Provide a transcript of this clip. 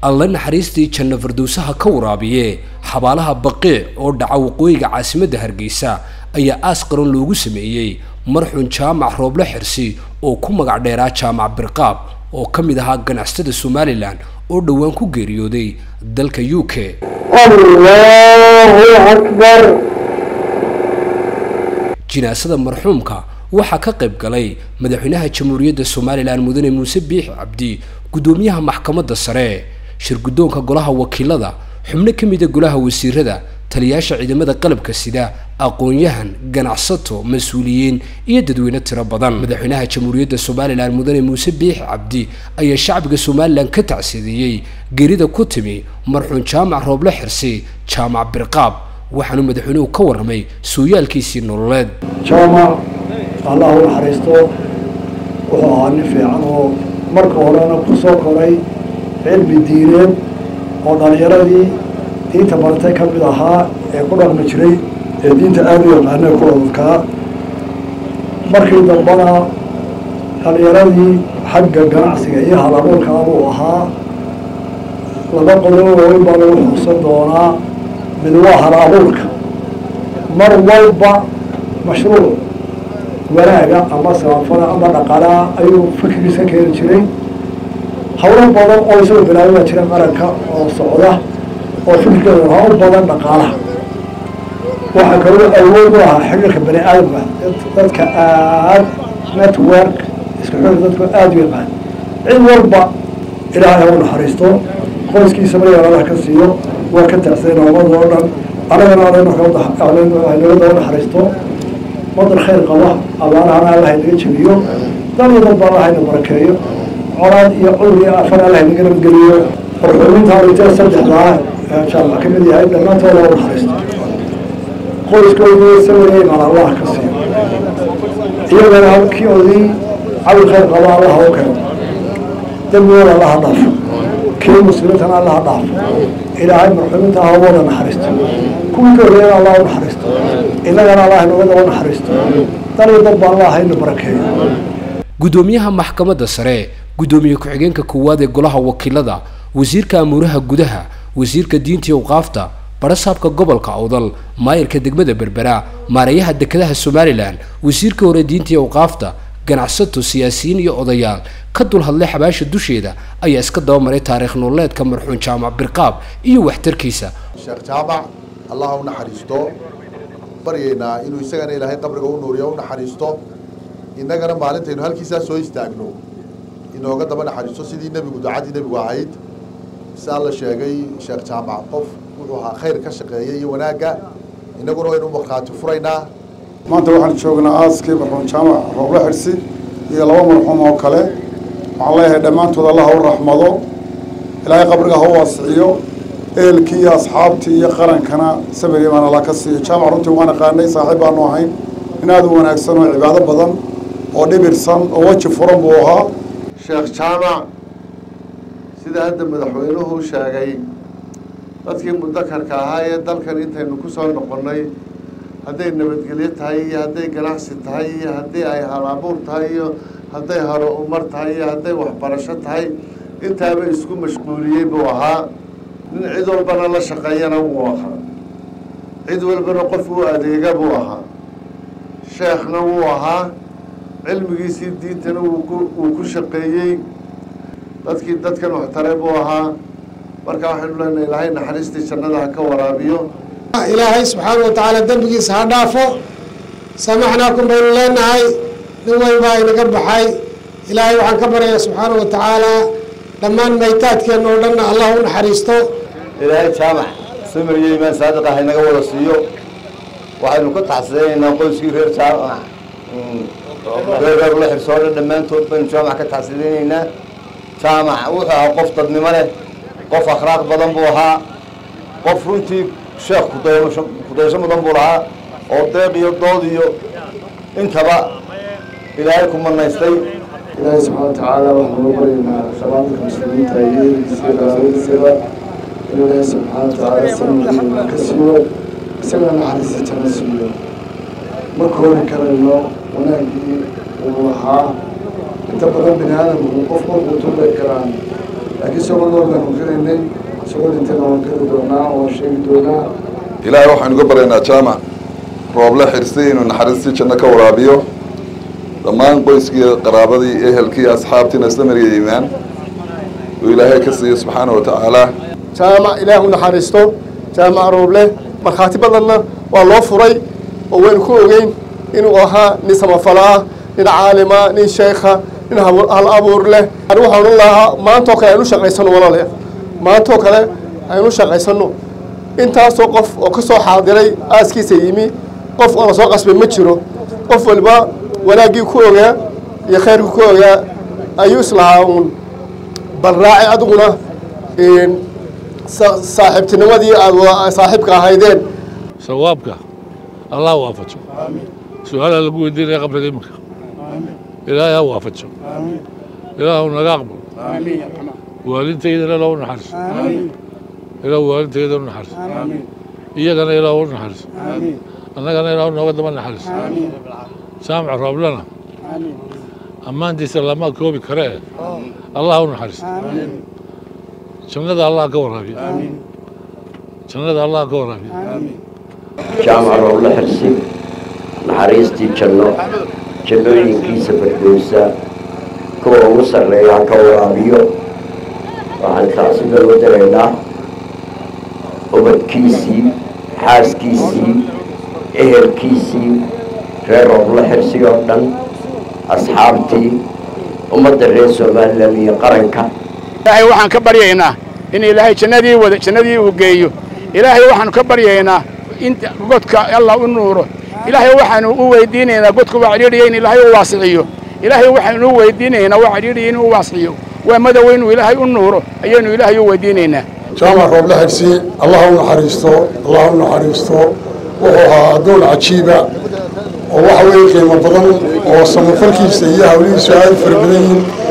alla naxariistii janno fardowsaha ka waraabiye xabaalaha baqiic oo dhaca waqooyiga caasimadda hargeysa ayaa aas qaran loogu sameeyey marxuun jaamac rooble xirsi oo ku magac dheeraa jaamac birqaab oo ka mid ahaa ganacsatada somalilan oo dhowaan ku geeriyooday dalka u k jinaasada marxuumka waxaa ka qayb galay madaxweynaha jamhuuriyadda somalilan mudane muuse biix cabdi guddoomiyaha maxkamadda sare shirguddoonka golaha wakiilada xubno ka mida golaha wasiirada taliyaasha ciidamada qalabka sida aqoon-yahan ganacsato mas-uuliyiin iyo dadweyne tiro badan madaxweynaha jamhuuriyadda somalilan mudane muuse biix cabdi ayaa shacbiga somalilan ka tacsiideeyey geerida ku timi marxuun jaamac rooble xirsi jaamac birqaab waxaanu madaxweynuhu ka warramay sooyaalkiisii nololeed jaamac allah u naxariisto wuxuu ahaa nin fiican oo marka horena ku soo koray cilmi diineed oo dhallinyaradii diinta baratay ka mid ahaa ee ku dhaqmi jiray ee diinta aada u yaqaana ku odadkaa markii dambana dhallinyaradii xagga ganacsiga iyo halabuurkaa buu ahaa laba qodob waaweyn baa lagu xuusan doonaa mid waa hal abuurka mar walba mashruuc wanaaga ama samafala ama dhaqalaa ayuu fikrigiisa keeni jiray hawlo badan oo isagoo bilaabay baa jira qaranka oo socda oo fikirkeeda lahaa u badan dhaqaalaha waxaa kaloo awood u ahaa xiriirka bani aadamka dadka aad network isku xiri dadku aada u yaqaan cid walba ilaahay ha u naxariisto qoyskiisa maryaalalah ka siiyo waa ka tacsiday noomada oo dhan anagana nabada u naxariisto wadan khayr qaba abaarahana allah inaga jebiyo dan iyo dad ba allah ina barakeeyo colaad iyo cudur iyo afar allah inaga nabadgeliyo marxuuminta arintee saddexdaa jaamac ka mid yahay dhammaantooda u naxariisto qoyskoodii sawiraya imaan allah ka siiyo iyagana halkii odii cawi khayr qaba allah u keeno dembigooda allaha dhaafo kii muslimiintana allaha dhaafo ilaahay marxuuminta ha wada naxariisto kuwii ka horreeyana allah u naxariisto innagana allah inagada u naxariisto dan iyo dad ba allah ina barakeeyo guddoomiyaha maxkamadda sare guddoomiye ku-xigeenka koowaad ee golaha wakiilada wasiirka amuuraha gudaha wasiirka diinta iyo awqaafta barasaabka gobolka awdal maayirka degmada berbera maareeyaha dekedaha somalilan wasiirka hore diinta iyo awqaafta ganacsato siyaasiyiin iyo odayaal ka dul hadlay xabaasha dusheeda ayaa iska dabamaray taariikh nololeedka marxuun jaamac birqaab iyo waxtarkiisa sheekh jaamac allah u naxariisto baryaynaa inuu isagana ilaahay qabriga u nuuriyo u naxariisto innagana maalintaynu halkiisaa soo istaagno inooga daba naxariisto sidii nebigu ducadii nebigu ahayd si alla sheegay sheekh jaamac qof wuxuu ahaa khayr ka shaqeeya iyo wanaagga innaguna waynu markhaati furaynaa maanta waxaan joognaa aaskii marxuum jaamac rooble xirsi iyo laba marxuum oo kale waxaan leeyahay dhammaantood allah u raxmado ilaahay qabriga ha u waasiciyo ehelkii iyo asxaabtii iyo qarankana sabir baan alla ka siiyo jaamac runtii waan aqaanay saaxiib baanu ahayn in aada u wanaagsan oo cibaado badan oo dhibirsan oo weji furan buu ahaa sheekh jaamac sida hadda madaxweynuhu sheegay dadkii mudakarka ahaa ee dalkan intaynu ku soo noqonnay hadday nabadgelyo tahay iyo hadday ganacsi tahay iyo haddii ay hal-abuur tahay iyo hadday haro umar tahay iyo hadday waxbarasho tahay intaaba isku mashquuliyey buu ahaa nin cid walbana la shaqeeyana wuu ahaa cid walbana qof u adeega buu ahaa sheekhna wuu ahaa cilmigiisii diintana wuu ku shaqeeyey dadkii dadkan waxtare buu ahaa marka waxaynu leenahay ilaahay naxariistii jannada ha ka waraabiyo ilaahay subxaana wa tacaala dembigiisa ha dhaafo samaxnaakum baynu leenahay nin weyn baa inaga baxay ilaahay waxaan ka baryayaa subxaana wa tacaala dhammaan maytaadkeenna oo dhanna allah u naxariisto ilaahay jaamac samir iyo imaan saadiq ah inaga wada siiyo waxaynu ka taxsidaynaynaa qoyskii reer jaamac reer reerla xirsoo dhan dhammaantood baynu jaamac ka taxsidaynaynaa jaamac wuxuu ahaa qof dadnimo leh qof akhlaaq badan buu ahaa qof runtii sheekh kudayasho kudayasho mudan buu lahaa oo deeq iyo dood iyo intaba ilaahay ku manaystay ilaahay subxaana watacaala waxaan uga baryaynaa shaqaadka muslimiinta iyo ehelkiisa iyo qaraabadiisaba inuu ilaahay subxaana watacaala sanadkiina ka siiyo isagana naxariista jana siiyo ma koori karayno wanaaggii uu lahaa inta badan bini aadamku qof markuu tuubay karaan laakiin isagoo nool baanu gelaynay isagoo dhintayna waan geli doonaa waan sheegi doonaa ilaahay waxaynu ka baryaynaa jaamac rooble xirsi inuu naxariistii janno ka waraabiyo dhammaan qoyskii qaraabadii ehelkii asxaabtiina isla mariya iimaan uu ilaahay ka siiyo subxaana wa tacaala jaamac ilaah u naxariisto jaamac rooble markhaati badanna waa loo furay oo waynu ku ogeyn inuu ahaa nin samafalo ah nin caalima nin sheekha nin hal abuur leh ani waxaan u lahaa maantoo kale aynu shaqaysano walaale maantoo kale aynu shaqaysano intaasoo qof oo ka soo xaadiray aaskiisa yimi qof oo la soo qasbay ma jiro qof waliba wanaaggii ku ogaa iyo khayrkii ku ogaa ayuu islahaa uun bal raaci adiguna saaxiibtinimadii aad saaxiibka ahaydeen sawaabka allah waafajo su-aalaa lagu weydiinaya qabriga iminka ilaahay ha waafajo ilaahu naga aqbal waalidaydana ilaa u naxariso ilaa waalidayda u naxariso iyagana ilaa u naxariso annagana ilaa nooga daba naxariso jaamac rooblana ammaantiisa lama koobi karee allah u naxariso jannada allah ka waraabiya jannada allah ka waraabiya jaamac rooble xirsi naxariistii janno jannooyinkiisa fardowsa kuwa ugu sarreeya ka waraabiyo waxaan taasiba loo daraynaa ubadkiisii xaaskiisii ehelkiisii reer rooble xirsi oo dhan asxaabtii ummadda reer somalilan iyo qaranka ilaahay waxaan ka baryaynaa in ilaahay jannadii wada jannadii uu geeyo ilaahay waxaanu ka baryaynaa in godka allah u nuuro ilaahay waxaanu u weydiinaynaa godka waa cidhiidhiya in ilaahay u waasiciyo ilaahay waxaanu u weydiinaynaa waa cidhiidhiya inuu u waasiciyo waa madow inuu ilaahay u nuuro ayaynu ilaahay u weydiinaynaa jaamac rooble xirsi allah u naxariisto allah u naxariisto wuxuu ahaa addoon cajiiba oo waxa weeye qiimo badan oo samafalkiisa iyo hawlihiisu aad u fara badan yihiin